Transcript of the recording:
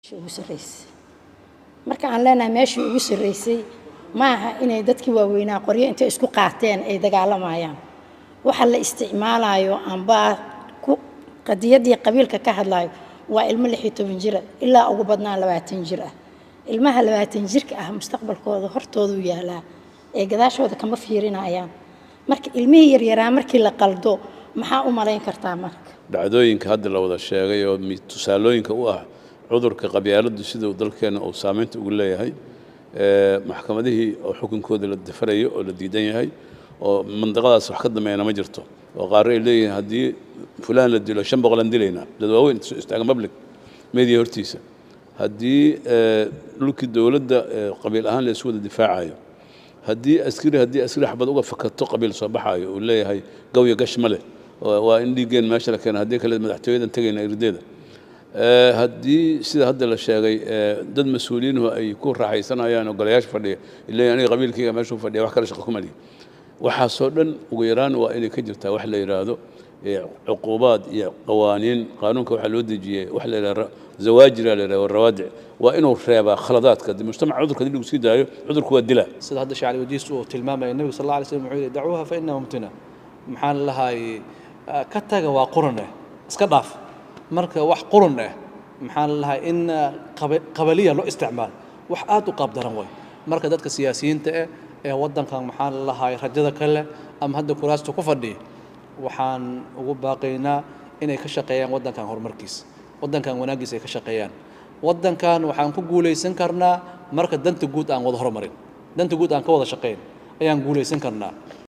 ugu sarreysay marka aan leenahay meeshii ugu sarreysay ma aha inay dadkii waaweynaa qoryo intay isku qaateen ay dagaalamayaan waxa la isticmaalayo amba ku qadiyaddii qabiilka ka hadlayo waa ilmo lix iyo toban jira ilaa ugu badnaan labaatan jir ah ilmaha labaatan jirka ah mustaqbalkooda hortoodu yaalaa ee gadaashooda kama fiirinayaan marka ilmihii yaryaraa markii la qaldo maxaa u malayn kartaa marka dhacdooyinka hadda la wada sheegay oo mi- tusaalooyinka u ah cudurka qabyaaladdu siduu dalkeena uu saameynta ugu leeyahay ee, maxkamadihii oo xukunkooda la dafarayo oo la diidan yahay oo mandaqadaas wax ka dambeeyana ma jirto oo qaar ay leeyihiin haddii fulaan la dilo shan boqolaan dilaynaa dad waaweyn isu istaagan public media hortiisa haddii ee, dhulkii dowladda ee, qabiil ahaan la isu wada difaacayo haddii askari haddii askari xabad uga fakato qabiil soo baxaayo uu leeyahay gawya gash ma leh waa waa in dhiiggeen meesha la keena haddii kale madaxtooyadan tegayna irdeeda Ee, haddii sida hadda la sheegay ee, dad mas-uuliyiinhu ay ku raaxaysanayaan oo golayaasha fadhiya ileeyahay aniga qabiilkayga meeshuu fadhiya wax kale shaqo kuma lihi waxaasoo dhan ugu yaraan waa inay ka jirtaa wax la yidhaahdo ee, cuquubaad iyo qawaaniin qaanuunka waxaa loo dejiyey wax la yidhahdo zawaajira la yidhahdo rawaadic waa inuu reebaa khaladaadka haddii mujtamaca cudurka haddii lagu sii daayo cudurku waa dilaa sida hadda shacali wadiis uu tilmaamaya nebigu sal alla alay slam wuxuu yidhi dacuuha fa innaha mumtina maxaan lahay ka taga waa qurun eh iska dhaaf marka wax qurun eh maxaan lahay in ah, qaba- qabaliya loo isticmaalo wax aad u qaab daran way marka dadka siyaasiyiinta eh ee waddankan maxaan lahay rajada kale ama hadda kuraasta ku fadhiya waxaan ugu baaqaynaa inay ka shaqeeyaan waddankan horumarkiisa waddankan wanaaggiisa ay ka shaqeeyaan waddankan waxaan ku guulaysan karnaa marka danta guud aan wada horumarin danta guud aan ka wada shaqayn ayaan guulaysan karnaa